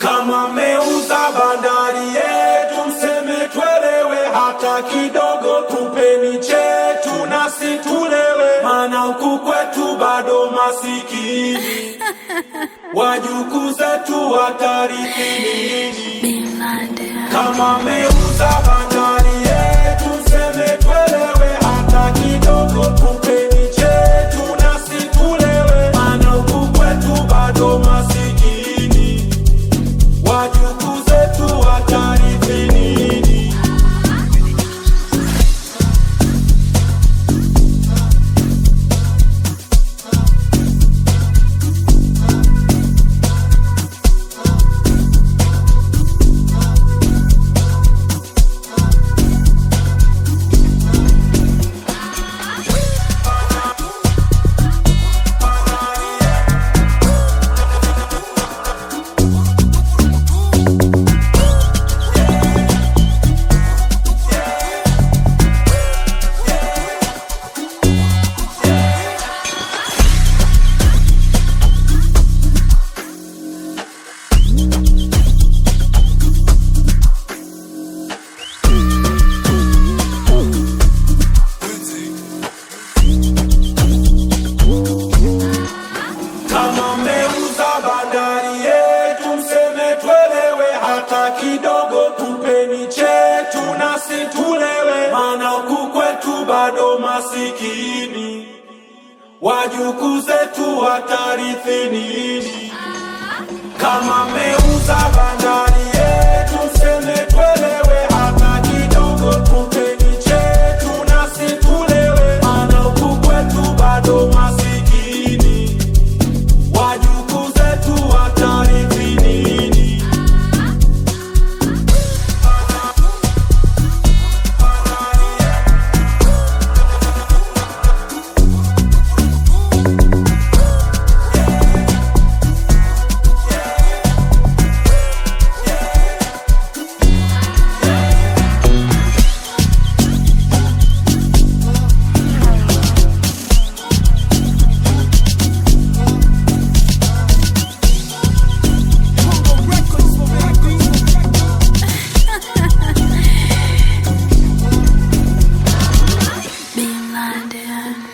Kama meuza bandari yetu, mseme twelewe hata kidogo, tupeni chetu nasi tulewe, maana huku kwetu bado masikini, wajukuu zetu watarithi nini? Kama meuza bandari yetu, mseme twelewe hata kidogo, tupeni chetu nasi tulewe, maana huku kwetu bado masikini, wajukuu zetu watarithi nini? Kama mmeuza bandari yetu, mseme twelewe hata kidogo, tupeni chetu nasi tulewe, maana huku kwetu bado masikini, wajukuu zetu watarithi nini? Kama mmeuza bandari yetu, mseme twelewe hata kidogo, tupeni chetu nasi tulewe, maana huku kwetu bado masikini wajukuu zetu watarithi nini? Be blinded.